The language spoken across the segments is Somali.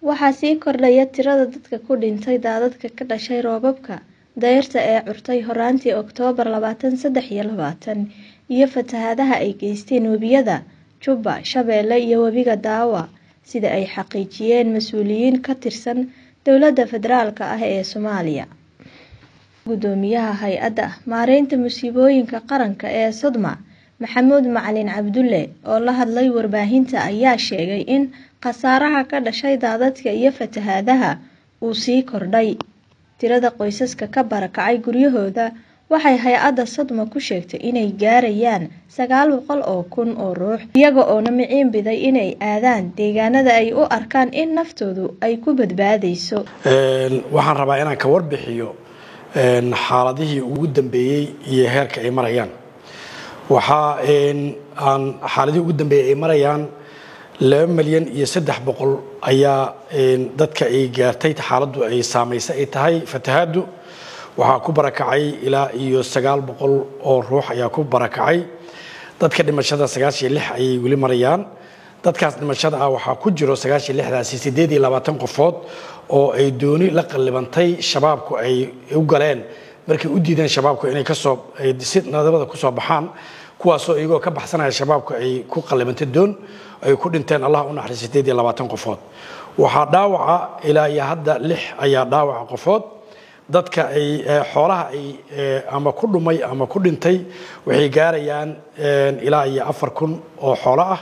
waxaa sii kordhaya tirada dadka ku dhintay daadadka ka dhashay roobabka dayrta ee curtay horaantii oktoobar labaatan saddex iyo labaatan iyo fatahaadaha ay geysteen webiyada jubba shabeelle iyo webiga daawa sida ay xaqiijiyeen mas-uuliyiin ka tirsan dowladda federaalk ah ee soomaaliya gudoomiyaha hay-adda maareynta musiibooyinka qaranka ee sodma maxamuud macalin cabdulle oo la hadlay warbaahinta ayaa sheegay in khasaaraha ka dhashay daadadka iyo fatahaadaha uu sii kordhay tirada qoysaska ka barakacay guryahooda waxay hay-adda sodma ku sheegtay inay gaarayaan sagaal boqol oo kun oo ruux iyaga oona miciin biday inay aadaan deegaanada ay u arkaan in naftoodu ay ku badbaadayso waxaan rabaa inaan ka warbixiyo xaaladihii ugu dambeeyey iyo heerka ay marayaan waxaa aan xaaladihii ugu dambeeyey ay marayaan laba milyan iyo saddex boqol ayaa dadka ay gaartay xaaladdu ay saamaysay ay tahay fatahaaddu waxaa ku barakacay ilaa iyo sagaal boqol oo ruux ayaa ku barakacay dadka dhimashada sagaashiyo lix ayay weli marayaan dadkaas dhimashada ah waxaa ku jiro sagaashiyo lixdaasi siddeed iyo labaatan qofood oo ay dooni la qallibantay shabaabku ay u galeen markay u diideen shabaabku inay kasoo si nadabada kusoo baxaan kuwaasoo iyagoo ka baxsanaya shabaabku ay ku qallibantay doon ay ku dhinteen allah u naxariis siddeed iyo labaatan qofood waxaa dhaawaca ilaa iyo hadda lix ayaa dhaawaca qofood dadka ay xoolaha ay ama ku dhumay ama ku dhintay waxay gaarayaan ilaa iyo afar kun oo xoolo ah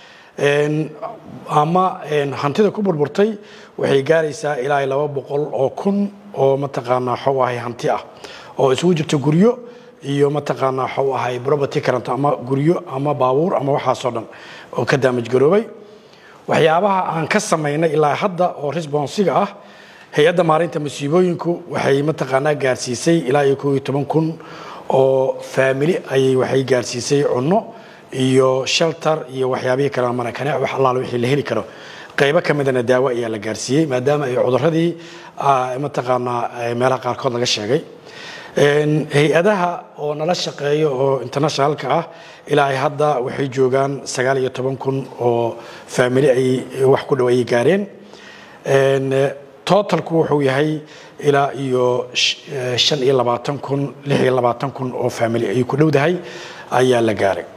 ama hantida ku burburtay waxay gaaraysaa ilaa iyo laba boqol oo kun oo mataqaanaa xaw ahay hanti ah oo isugu jirta guryo iyo mataqaanaa xaw ahay property current ama guryo ama baabuur ama waxaasoo dhan oo ka daamaj garoobay waxyaabaha aan ka samaynay ilaa hadda oo responsiga ah hay-adda maarinta masiibooyinku waxay mataqaanaa gaarsiisay ilaa iyo koob iyo toban kun oo faamili ayay waxay gaarsiisay cunno iyo shelter iyo waxyaabihii kale marakane wax allaala wixii la heli karo qaybo ka midana daawo ayaa la gaarsiiyey maadaama ay cuduradii mataqaanaa meelaha qaarkood laga sheegay hay-adaha oo nala shaqeeya oo internationalka ah ilaa ay hadda waxay joogaan sagaal iyo toban kun oo faamili ay wax ku dhow ayay gaareen totalku wuxuu yahay ilaa iyo shan iyo labaatan kun lix iyo labaatan kun oo faamili ay ku dhowdahay ayaa la gaaray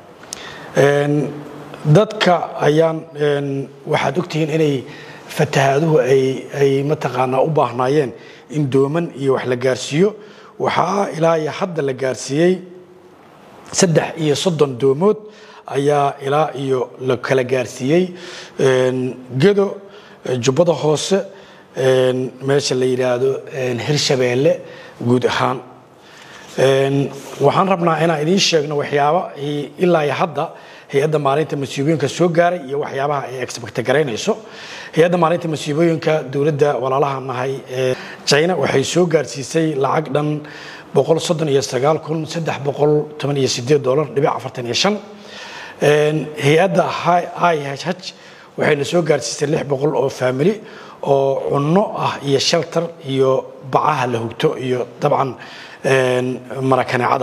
dadka ayaan waxaad ogtihiin inay fatahaaduhu ay mataqaanaa u baahnaayeen in dooman iyo wax la gaarsiiyo waxaa ilaa iyo hadda la gaarsiiyey saddex iyo soddon doomood ayaa ilaa iyo la kala gaarsiiyey gedo jubbada hoose meesha la yidhaahdo hirshabeelle guud ahaan waxaan rabnaa inaan idiin sheegno waxyaaba ilaa iyo hadda hay-adda maalinta masiibooyinka soo gaaray iyo waxyaabaha ay expecta garaynayso hay-adda maalinta masiibooyinka dowladda walaalaha nahay ee china waxay soo gaarsiisay lacag dhan boqol soddon iyo sagaal kun saddex boqol toban iyo sideed dollar dhibic afartan iyo shan hay-adda ihh waxayna soo gaarsiisay lix boqol oo faamili oo cunno ah iyo shelter iyo bacaha la hugto iyo dabcan marakaneecada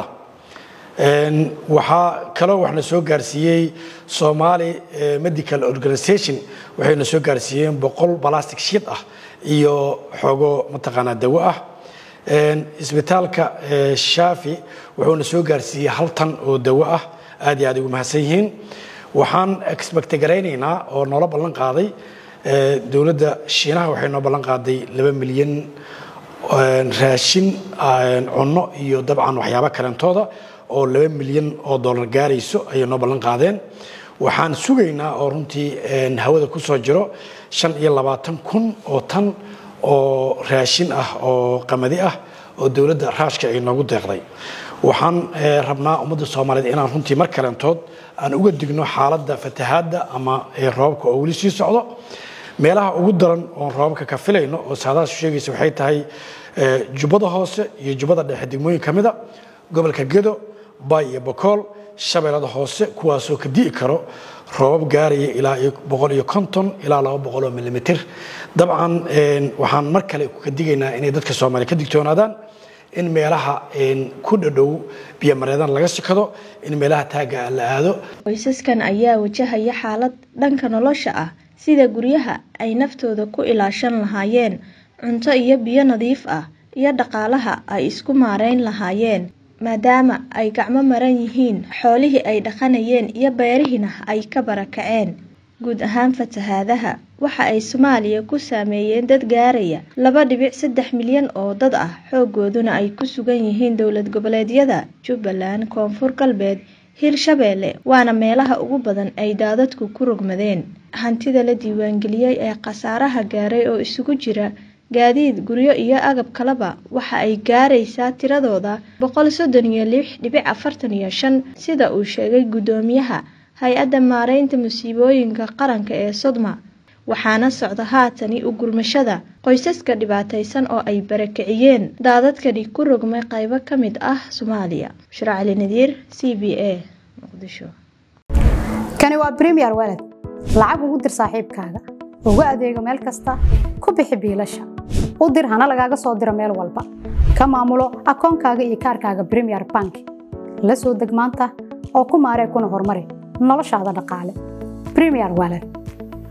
waxaa kaloo waxna soo gaarsiiyey somali medical organization waxayna soo gaarsiiyeen boqol balastic shiid ah iyo xoogo mataqaanaa dawo ah isbitaalka shaafi wuxuuna soo gaarsiiyey hal tan oo dawo ah aad iyo aad ugu mahadsan yihiin waxaan expecta garaynaynaa oo noola ballan qaaday dowladda shiinaha waxay noo ballan qaaday laba milyan raashin cunno iyo dabcan waxyaabo kalentooda oo laba milyan oo dollar gaarayso ayay noo ballan qaadeen waxaan sugaynaa oo runtii hawada ku soo jiro shan iyo labaatan kun oo tan oo raashin ah oo qamadi ah oo dowladda raashka ay noogu deeqday waxaan rabnaa ummadda soomaaliyeed inaan runtii mar kalentood aan uga digno xaaladda fatahaadda ama roobabka oo weli sii socdo meelaha ugu daran oon roobabka ka filayno oo saadaas sheegaysa waxay tahay jubbada hoose iyo jubbada dhexe degmooyin ka mida gobolka gedo bay iyo bokool shabeellada hoose kuwaasoo ka di'i karo roobab gaaraya ilaa boqol iyo konton ilaa laba boqol oo milimitir dabcan waxaan mar kale ka digaynaa inay dadka soomaaliya ka digtoonaadaan in meelaha ku dhadhow biyomareedaan laga sikado in meelaha taagga la aado qoysaskan ayaa wajahaya xaalad dhanka nolosha ah sida guryaha ay naftooda ku ilaashan lahaayeen cunto iyo biyo nadiif ah iyo dhaqaalaha ay isku maareyn lahaayeen maadaama ay gacmo maran yihiin xoolihii ay dhaqanayeen iyo beerihiina ay ka barakaceen guud ahaan fatahaadaha waxa ay soomaaliya ku saameeyeen dad gaaraya laba dhibic saddex milyan oo dad ah xoogooduna ay ku sugan yihiin dowlad goboleedyada jubbaland koonfur galbeed hirshabeelle waana meelaha ugu badan ay daadadku ku rogmadeen hantida la diiwaangeliyey ee khasaaraha gaaray oo isugu jira gaadiid guryo iyo agab kaleba waxa ay gaaraysaa tiradooda boqol soddon iyo lix dhibic afartan iyo shan sida uu sheegay guddoomiyaha hay-adda maareynta musiibooyinka qaranka ee sodma waxaana socda haatani u gurmashada qoysaska dhibaataysan oo ay barakiciyeen daadadkani ku rogmay qaybo ka mid ah soomaaliya bushra cali nadiir c b a muqdisho kani waa bremiyer walad lacag ugu dir saaxiibkaaga ugu adeego meel kasta ku bixi biilasha u dir hana lagaaga soo diro meel walba ka maamulo akoonkaaga iyo kaarkaaga bremiyer bank la soo deg maanta oo ku maaree kuna horumari noloshaada dhaqaale bremiyer walad